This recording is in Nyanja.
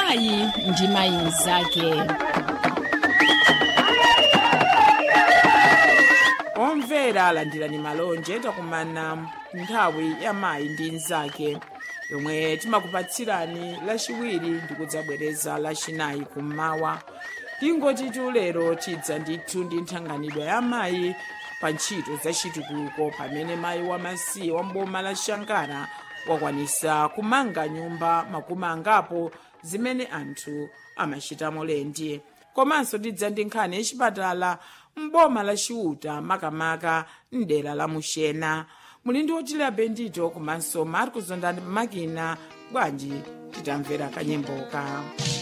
mayi ndi mayi mnzake omvera alandirani malonje takumana nthawi ya mayi ndi mnzake yomwe timakupatsirani lachiwiri ndi kudzabwereza lachinayi kummawa tingotitu lero tidza ndithu ndi nthanganidwa ya mayi pa ntchito za chitukuko pamene mayi wamasiye wa mboma la shankara wakwanisa kumanga nyumba makumi angapo zimene anthu amachitamo lendi komanso tidza ndi nkhani yachipatala mboma la chiuta makamaka mdera la muxena muli ndi otile bendito komanso marcos ondani makina bwanji titamvera kanyemboka